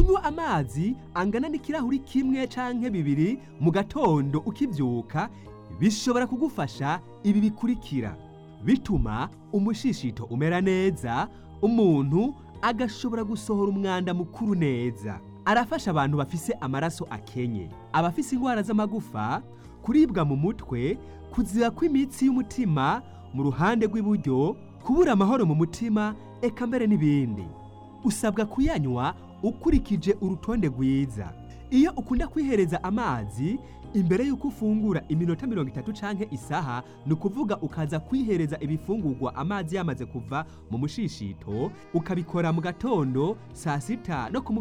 kunywa amazi angana n'ikirahuri kimwe canke bibiri mu gatondo ukivyuka bishobora kugufasha ibi bikurikira bituma umushishito umera neza umuntu agashobora gusohora umwanda mukuru neza arafasha abantu bafise amaraso akenye abafise indwara z'amagufa kuribwa mu mutwe kuziba kw'imitsi y'umutima mu ruhande rw'iburyo kubura amahoro mu mutima eka mbere n'ibindi usabwa kuyanywa ukurikije urutonde rwiza iyo ukunda kwihereza amazi imbere y'uko ufungura iminota mirongo itatu canke isaha ni ukuvuga ukaza kwihereza ibifungurwa amazi yamaze kuva mu mushishito ukabikora mu gatondo saa sita no ku